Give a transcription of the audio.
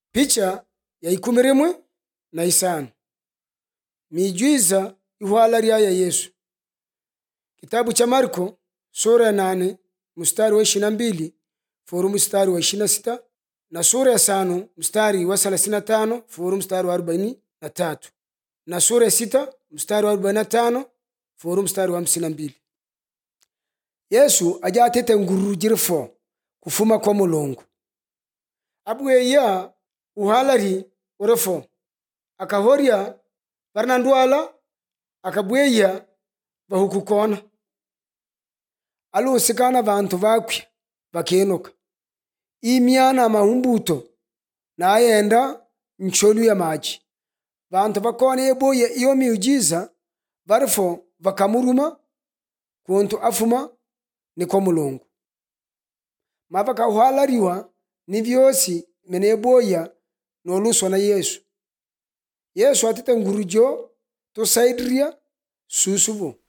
picha ya ikumi rimwe na isano miijwiza ihwala rya ya yesu kitabu cha marko sura ya nane mstari wa ishina mbili furu mstari wa ishina sita na sura ya sano mstari wa thelathini na tano furu mstari wa arobaini na tatu na sura ya sita mstari wa arobaini na tano furu mstari wa hamsini na mbili yesu aja atete ngururu jiri fo kufuma kwa mulungu abweya uhalari ure fo akahorya varina ndwala akabweya vahukukona alusikana vantu vakwi vakenuka imyana mahumbuto nayenda ncholu ya maji vantu vakona yeboya iyo miujiza varifo vakamuruma kuntu afuma niko mulungu mavakahwalariwa ni vyosi mene yeboya noluswa na yesu yesu atite ngurujo tusaidiria susuvu